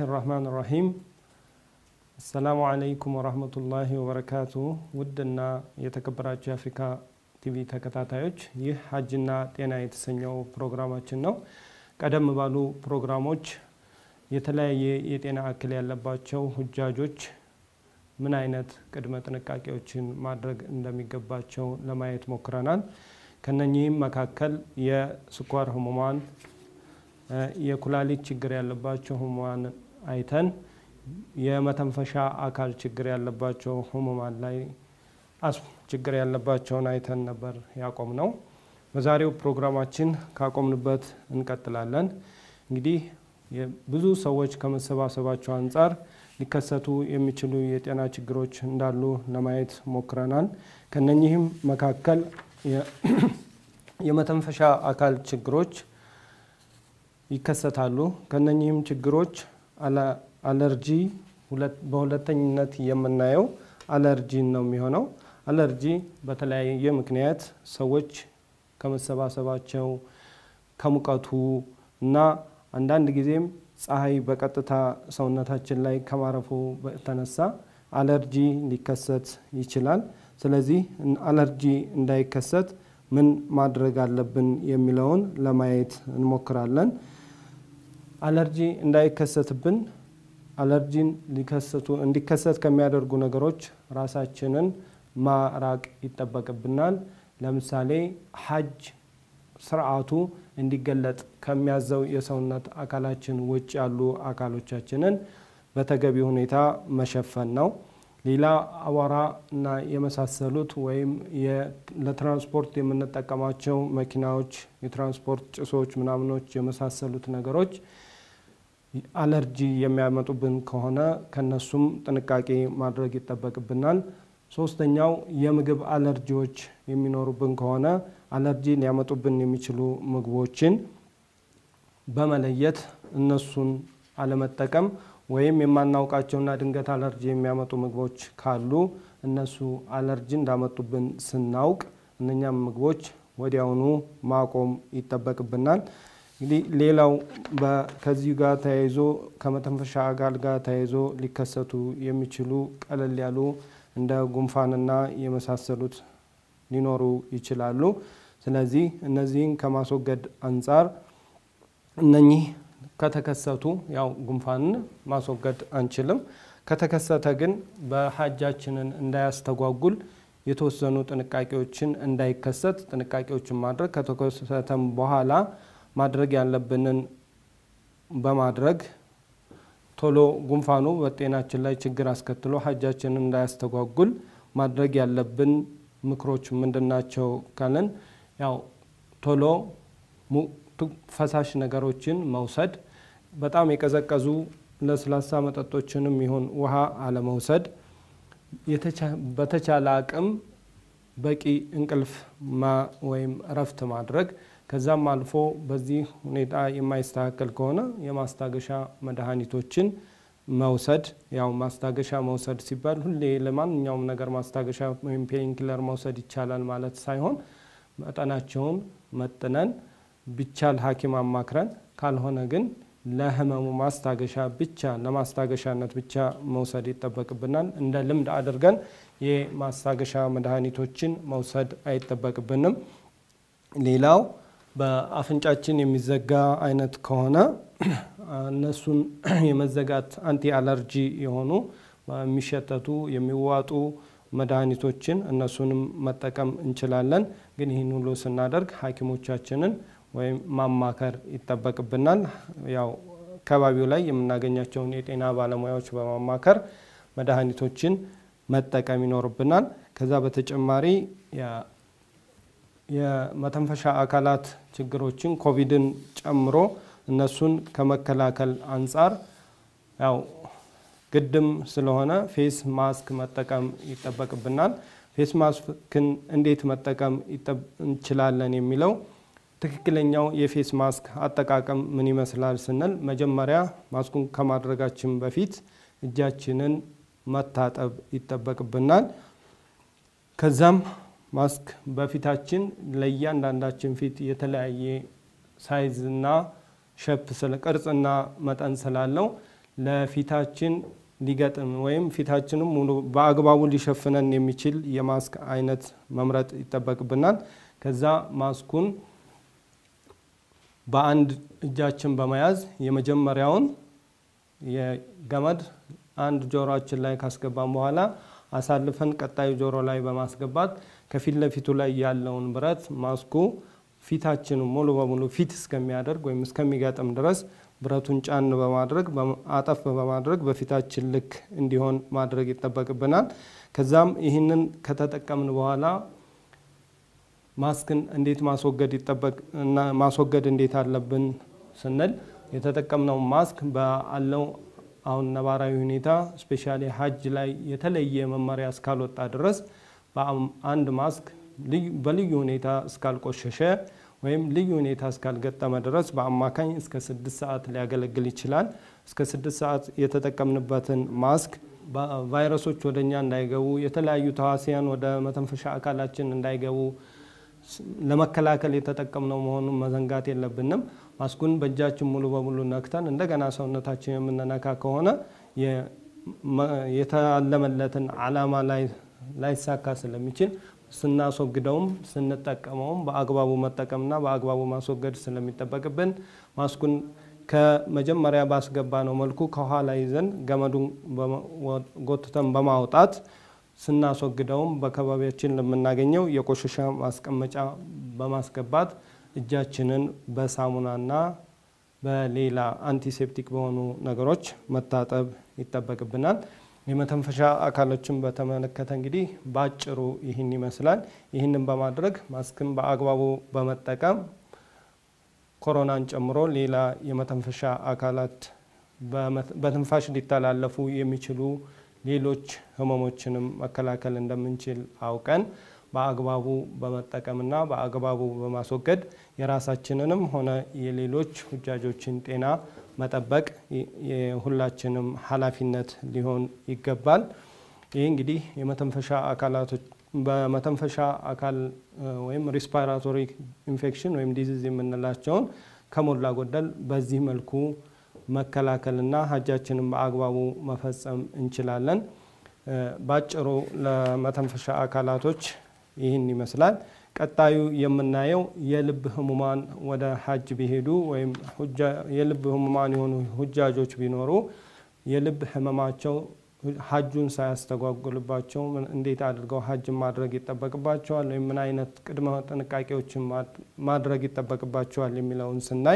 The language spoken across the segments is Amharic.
ራህማን ራሂም አሰላሙ አለይኩም ወራህመቱላሂ ወበረካቱ። ውድና የተከበራችሁ የአፍሪካ ቲቪ ተከታታዮች ይህ ሀጅና ጤና የተሰኘው ፕሮግራማችን ነው። ቀደም ባሉ ፕሮግራሞች የተለያየ የጤና እክል ያለባቸው ሁጃጆች ምን አይነት ቅድመ ጥንቃቄዎችን ማድረግ እንደሚገባቸው ለማየት ሞክረናል። ከነኚህም መካከል የስኳር ህሙማን፣ የኩላሊት ችግር ያለባቸው ህሙማን አይተን የመተንፈሻ አካል ችግር ያለባቸው ህሙማን ላይ አስም ችግር ያለባቸውን አይተን ነበር ያቆም ነው። በዛሬው ፕሮግራማችን ካቆምንበት እንቀጥላለን። እንግዲህ ብዙ ሰዎች ከመሰባሰባቸው አንጻር ሊከሰቱ የሚችሉ የጤና ችግሮች እንዳሉ ለማየት ሞክረናል። ከነኚህም መካከል የመተንፈሻ አካል ችግሮች ይከሰታሉ። ከነኚህም ችግሮች አለርጂ በሁለተኝነት የምናየው አለርጂን ነው የሚሆነው። አለርጂ በተለያየ ምክንያት ሰዎች ከመሰባሰባቸው ከሙቀቱ እና አንዳንድ ጊዜም ፀሐይ በቀጥታ ሰውነታችን ላይ ከማረፉ በተነሳ አለርጂ ሊከሰት ይችላል። ስለዚህ አለርጂ እንዳይከሰት ምን ማድረግ አለብን የሚለውን ለማየት እንሞክራለን። አለርጂ እንዳይከሰትብን አለርጂን ሊከሰቱ እንዲከሰት ከሚያደርጉ ነገሮች ራሳችንን ማራቅ ይጠበቅብናል። ለምሳሌ ሀጅ ስርዓቱ እንዲገለጥ ከሚያዘው የሰውነት አካላችን ውጭ ያሉ አካሎቻችንን በተገቢ ሁኔታ መሸፈን ነው። ሌላ አቧራ እና የመሳሰሉት ወይም ለትራንስፖርት የምንጠቀማቸው መኪናዎች፣ የትራንስፖርት ጭሶች ምናምኖች የመሳሰሉት ነገሮች አለርጂ የሚያመጡብን ከሆነ ከነሱም ጥንቃቄ ማድረግ ይጠበቅብናል። ሶስተኛው የምግብ አለርጂዎች የሚኖሩብን ከሆነ አለርጂ ሊያመጡብን የሚችሉ ምግቦችን በመለየት እነሱን አለመጠቀም ወይም የማናውቃቸውና ድንገት አለርጂ የሚያመጡ ምግቦች ካሉ እነሱ አለርጂ እንዳመጡብን ስናውቅ እነኛም ምግቦች ወዲያውኑ ማቆም ይጠበቅብናል። እንግዲህ ሌላው ከዚህ ጋር ተያይዞ ከመተንፈሻ አካል ጋር ተያይዞ ሊከሰቱ የሚችሉ ቀለል ያሉ እንደ ጉንፋንና የመሳሰሉት ሊኖሩ ይችላሉ። ስለዚህ እነዚህን ከማስወገድ አንጻር እነኚህ ከተከሰቱ ያው ጉንፋንን ማስወገድ አንችልም። ከተከሰተ ግን በሀጃችንን እንዳያስተጓጉል የተወሰኑ ጥንቃቄዎችን እንዳይከሰት ጥንቃቄዎችን ማድረግ ከተከሰተም በኋላ ማድረግ ያለብንን በማድረግ ቶሎ ጉንፋኑ በጤናችን ላይ ችግር አስከትሎ ሀጃችንን እንዳያስተጓጉል ማድረግ ያለብን ምክሮች ምንድናቸው ካለን ያው ቶሎ ፈሳሽ ነገሮችን መውሰድ፣ በጣም የቀዘቀዙ ለስላሳ መጠጦችንም ይሁን ውሃ አለመውሰድ፣ በተቻለ አቅም በቂ እንቅልፍ ወይም እረፍት ማድረግ ከዛም አልፎ በዚህ ሁኔታ የማይስተካከል ከሆነ የማስታገሻ መድኃኒቶችን መውሰድ። ያው ማስታገሻ መውሰድ ሲባል ሁሌ ለማንኛውም ነገር ማስታገሻ ወይም ፔንኪለር መውሰድ ይቻላል ማለት ሳይሆን መጠናቸውን መጥነን ቢቻል ሐኪም አማክረን ካልሆነ ግን ለህመሙ ማስታገሻ ብቻ ለማስታገሻነት ብቻ መውሰድ ይጠበቅብናል። እንደ ልምድ አድርገን የማስታገሻ መድኃኒቶችን መውሰድ አይጠበቅብንም። ሌላው በአፍንጫችን የሚዘጋ አይነት ከሆነ እነሱን የመዘጋት አንቲ አለርጂ የሆኑ የሚሸተቱ የሚዋጡ መድኃኒቶችን እነሱንም መጠቀም እንችላለን። ግን ይህን ሁሉ ስናደርግ ሐኪሞቻችንን ወይም ማማከር ይጠበቅብናል። ያው አካባቢው ላይ የምናገኛቸውን የጤና ባለሙያዎች በማማከር መድኃኒቶችን መጠቀም ይኖርብናል። ከዛ በተጨማሪ የመተንፈሻ አካላት ችግሮችን ኮቪድን ጨምሮ እነሱን ከመከላከል አንጻር ያው ግድም ስለሆነ ፌስ ማስክ መጠቀም ይጠበቅብናል። ፌስ ማስክን እንዴት መጠቀም እንችላለን የሚለው ትክክለኛው የፌስ ማስክ አጠቃቀም ምን ይመስላል ስንል መጀመሪያ ማስኩን ከማድረጋችን በፊት እጃችንን መታጠብ ይጠበቅብናል። ከዛም ማስክ በፊታችን ለእያንዳንዳችን ፊት የተለያየ ሳይዝና ሸፕ ቅርጽና መጠን ስላለው ለፊታችን ሊገጥም ወይም ፊታችንም ሙሉ በአግባቡ ሊሸፍነን የሚችል የማስክ አይነት መምረጥ ይጠበቅብናል። ከዛ ማስኩን በአንድ እጃችን በመያዝ የመጀመሪያውን የገመድ አንድ ጆሮአችን ላይ ካስገባን በኋላ አሳልፈን ቀጣዩ ጆሮ ላይ በማስገባት ከፊት ለፊቱ ላይ ያለውን ብረት ማስኩ ፊታችንን ሙሉ በሙሉ ፊት እስከሚያደርግ ወይም እስከሚገጥም ድረስ ብረቱን ጫን በማድረግ አጠፍ በማድረግ በፊታችን ልክ እንዲሆን ማድረግ ይጠበቅብናል። ከዛም ይህንን ከተጠቀምን በኋላ ማስክን እንዴት ማስወገድ ይጠበቅ እና ማስወገድ እንዴት አለብን ስንል የተጠቀምነው ማስክ በአለው አሁን ነባራዊ ሁኔታ ስፔሻሊ ሀጅ ላይ የተለየ መመሪያ እስካልወጣ ድረስ በአንድ ማስክ በልዩ ሁኔታ እስካልቆሸሸ ወይም ልዩ ሁኔታ እስካልገጠመ ድረስ በአማካኝ እስከ ስድስት ሰዓት ሊያገለግል ይችላል። እስከ ስድስት ሰዓት የተጠቀምንበትን ማስክ ቫይረሶች ወደ እኛ እንዳይገቡ፣ የተለያዩ ተዋሲያን ወደ መተንፈሻ አካላችን እንዳይገቡ ለመከላከል የተጠቀምነው መሆኑን መዘንጋት የለብንም። ማስኩን በእጃችን ሙሉ በሙሉ ነክተን እንደገና ሰውነታችን የምንነካ ከሆነ የታለመለትን ዓላማ ላይሳካ ስለሚችል ስናስወግደውም ስንጠቀመውም በአግባቡ መጠቀምና በአግባቡ ማስወገድ ስለሚጠበቅብን ማስኩን ከመጀመሪያ ባስገባ ነው መልኩ ከኋላ ይዘን ገመዱን ጎትተን በማውጣት ስናስወግደውም በአካባቢያችን ለምናገኘው የቆሻሻ ማስቀመጫ በማስገባት እጃችንን በሳሙናና በሌላ አንቲሴፕቲክ በሆኑ ነገሮች መታጠብ ይጠበቅብናል። የመተንፈሻ አካሎችን በተመለከተ እንግዲህ በአጭሩ ይህን ይመስላል። ይህንን በማድረግ ማስክን በአግባቡ በመጠቀም ኮሮናን ጨምሮ ሌላ የመተንፈሻ አካላት በትንፋሽ ሊተላለፉ የሚችሉ ሌሎች ህመሞችንም መከላከል እንደምንችል አውቀን በአግባቡ በመጠቀምና በአግባቡ በማስወገድ የራሳችንንም ሆነ የሌሎች ሁጃጆችን ጤና መጠበቅ የሁላችንም ኃላፊነት ሊሆን ይገባል። ይህ እንግዲህ የመተንፈሻ አካላቶች በመተንፈሻ አካል ወይም ሪስፓራቶሪ ኢንፌክሽን ወይም ዲዚዝ የምንላቸውን ከሞላ ጎደል በዚህ መልኩ መከላከልና ሀጃችንን በአግባቡ መፈጸም እንችላለን። ባጭሩ ለመተንፈሻ አካላቶች ይህን ይመስላል። ቀጣዩ የምናየው የልብ ህሙማን ወደ ሀጅ ቢሄዱ ወይም የልብ ህሙማን የሆኑ ሁጃጆች ቢኖሩ የልብ ህመማቸው ሀጁን ሳያስተጓጉልባቸው እንዴት አድርገው ሀጅን ማድረግ ይጠበቅባቸዋል ወይም ምን አይነት ቅድመ ጥንቃቄዎችን ማድረግ ይጠበቅባቸዋል የሚለውን ስናይ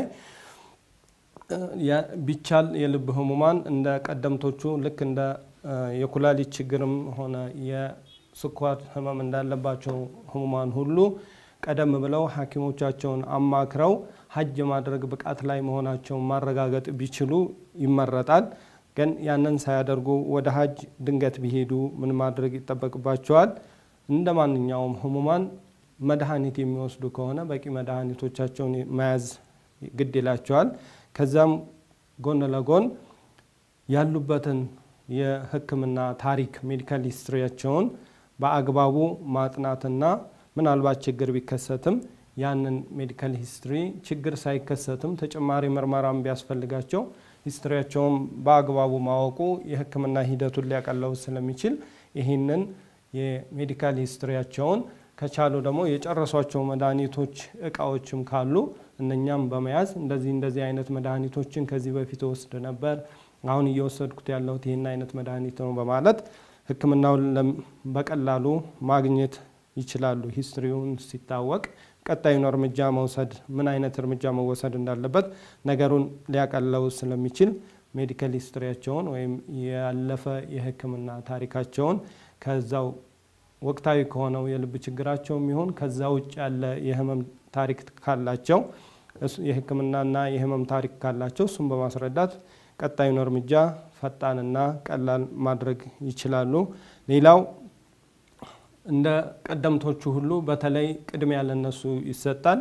ቢቻል የልብ ህሙማን እንደ ቀደምቶቹ ልክ እንደ የኩላሊት ችግርም ሆነ የስኳር ህመም እንዳለባቸው ህሙማን ሁሉ ቀደም ብለው ሐኪሞቻቸውን አማክረው ሀጅ ማድረግ ብቃት ላይ መሆናቸውን ማረጋገጥ ቢችሉ ይመረጣል። ግን ያንን ሳያደርጉ ወደ ሀጅ ድንገት ቢሄዱ ምን ማድረግ ይጠበቅባቸዋል? እንደ ማንኛውም ህሙማን መድኃኒት የሚወስዱ ከሆነ በቂ መድኃኒቶቻቸውን መያዝ ግድ ይላቸዋል። ከዛም ጎን ለጎን ያሉበትን የሕክምና ታሪክ ሜዲካል ሂስትሪያቸውን በአግባቡ ማጥናትና ምናልባት ችግር ቢከሰትም ያንን ሜዲካል ሂስትሪ ችግር ሳይከሰትም ተጨማሪ ምርመራም ቢያስፈልጋቸው ሂስትሪያቸውን በአግባቡ ማወቁ የሕክምና ሂደቱን ሊያቀለው ስለሚችል ይህንን የሜዲካል ሂስትሪያቸውን ከቻሉ ደግሞ የጨረሷቸው መድኃኒቶች እቃዎችም ካሉ እነኛም በመያዝ እንደዚህ እንደዚህ አይነት መድኃኒቶችን ከዚህ በፊት ወስድ ነበር፣ አሁን እየወሰድኩት ያለሁት ይህን አይነት መድኃኒት ነው በማለት ህክምናውን በቀላሉ ማግኘት ይችላሉ። ሂስትሪውን ሲታወቅ ቀጣዩን እርምጃ መውሰድ ምን አይነት እርምጃ መወሰድ እንዳለበት ነገሩን ሊያቀለው ስለሚችል ሜዲካል ሂስትሪያቸውን ወይም ያለፈ የህክምና ታሪካቸውን ከዛው ወቅታዊ ከሆነው የልብ ችግራቸው የሚሆን ከዛ ውጭ ያለ የህመም ታሪክ ካላቸው የህክምናና የህመም ታሪክ ካላቸው እሱም በማስረዳት ቀጣዩን እርምጃ ፈጣንና ቀላል ማድረግ ይችላሉ። ሌላው እንደ ቀደምቶቹ ሁሉ በተለይ ቅድሚያ ለነሱ ይሰጣል።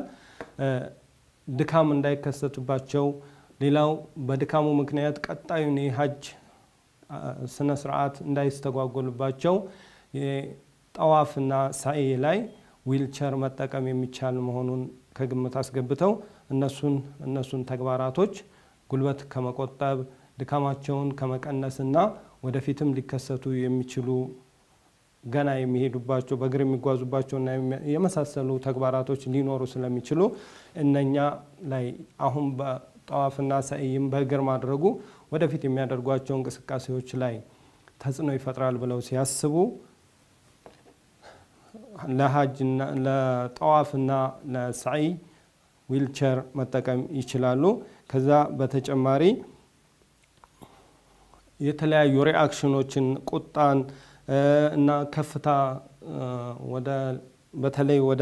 ድካም እንዳይከሰትባቸው፣ ሌላው በድካሙ ምክንያት ቀጣዩን የሀጅ ስነ ስርዓት እንዳይስተጓጎልባቸው ጠዋፍና ሳኤ ላይ ዊልቸር መጠቀም የሚቻል መሆኑን ከግምት አስገብተው እነሱን እነሱን ተግባራቶች ጉልበት ከመቆጠብ ድካማቸውን ከመቀነስና ወደፊትም ሊከሰቱ የሚችሉ ገና የሚሄዱባቸው በእግር የሚጓዙባቸውና የመሳሰሉ ተግባራቶች ሊኖሩ ስለሚችሉ እነኛ ላይ አሁን በጠዋፍና ሰዕይም በእግር ማድረጉ ወደፊት የሚያደርጓቸው እንቅስቃሴዎች ላይ ተጽዕኖ ይፈጥራል ብለው ሲያስቡ ለሀጅና ለጠዋፍና ለሰዕይ ዊልቸር መጠቀም ይችላሉ። ከዛ በተጨማሪ የተለያዩ ሪአክሽኖችን ቁጣን እና ከፍታ ወደ በተለይ ወደ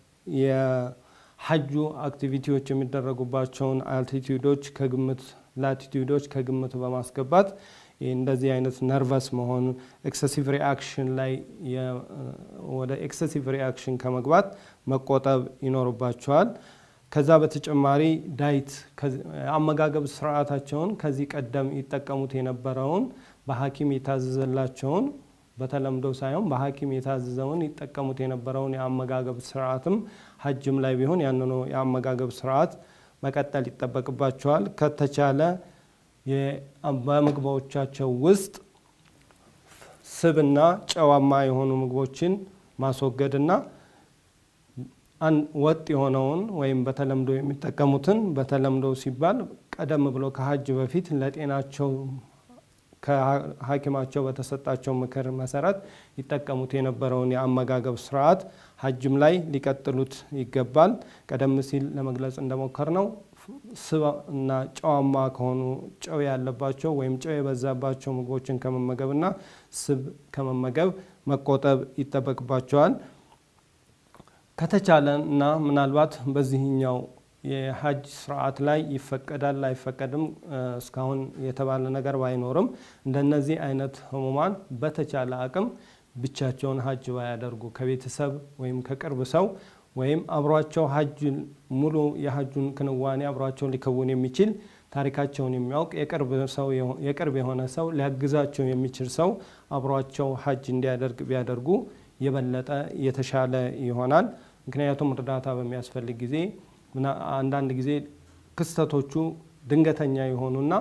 የሀጁ አክቲቪቲዎች የሚደረጉባቸውን አልቲቲዩዶች ከግምት ላቲቲዩዶች ከግምት በማስገባት እንደዚህ አይነት ነርቨስ መሆን ኤክሰሲቭ ሪአክሽን ላይ ወደ ኤክሰሲቭ ሪአክሽን ከመግባት መቆጠብ ይኖርባቸዋል። ከዛ በተጨማሪ ዳይት አመጋገብ ስርዓታቸውን ከዚህ ቀደም ይጠቀሙት የነበረውን በሐኪም የታዘዘላቸውን በተለምዶ ሳይሆን በሐኪም የታዘዘውን ይጠቀሙት የነበረውን የአመጋገብ ስርዓትም ሀጅም ላይ ቢሆን ያንኑ የአመጋገብ ስርዓት መቀጠል ይጠበቅባቸዋል። ከተቻለ በምግቦቻቸው ውስጥ ስብና ጨዋማ የሆኑ ምግቦችን ማስወገድና ወጥ የሆነውን ወይም በተለምዶ የሚጠቀሙትን በተለምዶ ሲባል ቀደም ብሎ ከሀጅ በፊት ለጤናቸው ከሐኪማቸው በተሰጣቸው ምክር መሰረት ይጠቀሙት የነበረውን የአመጋገብ ስርዓት ሀጅም ላይ ሊቀጥሉት ይገባል። ቀደም ሲል ለመግለጽ እንደሞከር ነው ስብ እና ጨዋማ ከሆኑ ጨው ያለባቸው ወይም ጨው የበዛባቸው ምግቦችን ከመመገብና ስብ ከመመገብ መቆጠብ ይጠበቅባቸዋል። ከተቻለ እና ምናልባት በዚህኛው የሀጅ ስርዓት ላይ ይፈቀዳል አይፈቀድም እስካሁን የተባለ ነገር ባይኖርም እንደነዚህ አይነት ህሙማን በተቻለ አቅም ብቻቸውን ሀጅ ባያደርጉ ከቤተሰብ ወይም ከቅርብ ሰው ወይም አብሯቸው ሀጅ ሙሉ የሀጁን ክንዋኔ አብሯቸው ሊከውን የሚችል ታሪካቸውን የሚያውቅ የቅርብ የሆነ ሰው ሊያግዛቸው የሚችል ሰው አብሯቸው ሀጅ እንዲያደርግ ቢያደርጉ የበለጠ የተሻለ ይሆናል። ምክንያቱም እርዳታ በሚያስፈልግ ጊዜ አንዳንድ ጊዜ ክስተቶቹ ድንገተኛ የሆኑና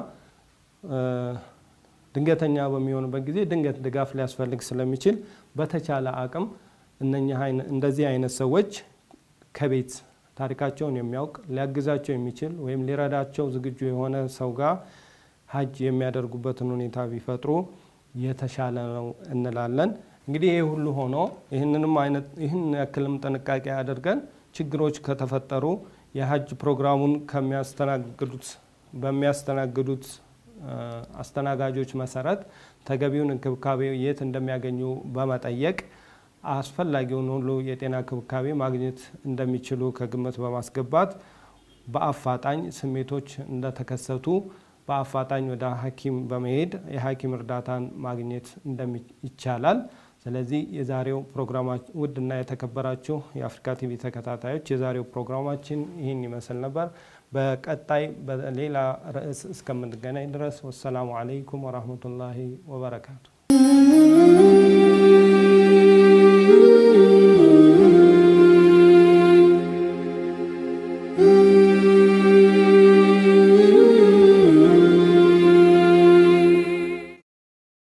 ድንገተኛ በሚሆኑበት ጊዜ ድንገት ድጋፍ ሊያስፈልግ ስለሚችል በተቻለ አቅም እንደዚህ አይነት ሰዎች ከቤት ታሪካቸውን የሚያውቅ ሊያግዛቸው የሚችል ወይም ሊረዳቸው ዝግጁ የሆነ ሰው ጋር ሀጅ የሚያደርጉበትን ሁኔታ ቢፈጥሩ የተሻለ ነው እንላለን። እንግዲህ ይህ ሁሉ ሆኖ ይህንንም አይነት ይህን ያክልም ጥንቃቄ አድርገን ችግሮች ከተፈጠሩ የሀጅ ፕሮግራሙን ከሚያስተናግዱት በሚያስተናግዱት አስተናጋጆች መሰረት ተገቢውን እንክብካቤ የት እንደሚያገኙ በመጠየቅ አስፈላጊውን ሁሉ የጤና እንክብካቤ ማግኘት እንደሚችሉ ከግምት በማስገባት በአፋጣኝ ስሜቶች እንደተከሰቱ በአፋጣኝ ወደ ሐኪም በመሄድ የሐኪም እርዳታን ማግኘት ይቻላል። ስለዚህ የዛሬው ፕሮግራማችን ውድና የተከበራችሁ የአፍሪካ ቲቪ ተከታታዮች የዛሬው ፕሮግራማችን ይህን ይመስል ነበር። በቀጣይ በሌላ ርዕስ እስከምንገናኝ ድረስ ወሰላሙ አለይኩም ወራህመቱላሂ ወበረካቱ።